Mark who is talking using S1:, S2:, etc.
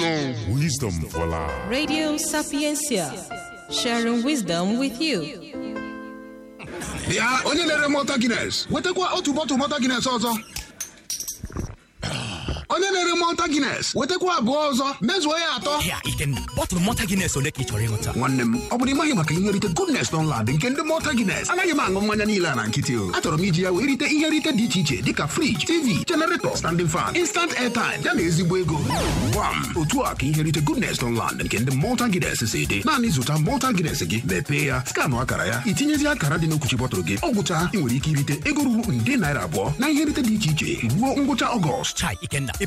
S1: Wisdom for life.
S2: Radio Sapiencia, sharing wisdom with you.
S3: ya onye na-ere mọta gines wetakwa otu bọtụ mọta gines ọzọ onye na-ere mọta gines wetakwa abụọ ọzọ mezuo ya atọ
S4: Ya, Ikenna, bọtụlụ mọta Guinness ole ka ị chọrọ ịṅụta?
S3: nwanne m ọ bụrụ ịmaghị maka ihe nrite goodness Dunlad nke ndị mọta gines anaghị m aṅụ mmanya niile a na nkịtị o achọrọ m iji ya wee rite ihe nrite dị iche iche dịka friji tv generator standing fan instant airtime ya na ezigbo ego gwam otu a ka ihe nrite goodness Dunlad nke ndị mọta gines si dị naanị zụta mọta gines gị mepee ya skanụ akara ya itinyezi akara dị n'okwuchi bọtụlụ gị ọ gwụcha ị nwere ike irite ego ruru nde naira abụọ na ihe nrite dị iche iche ruo ngwụcha ọgọst
S4: Chai, Ikenna,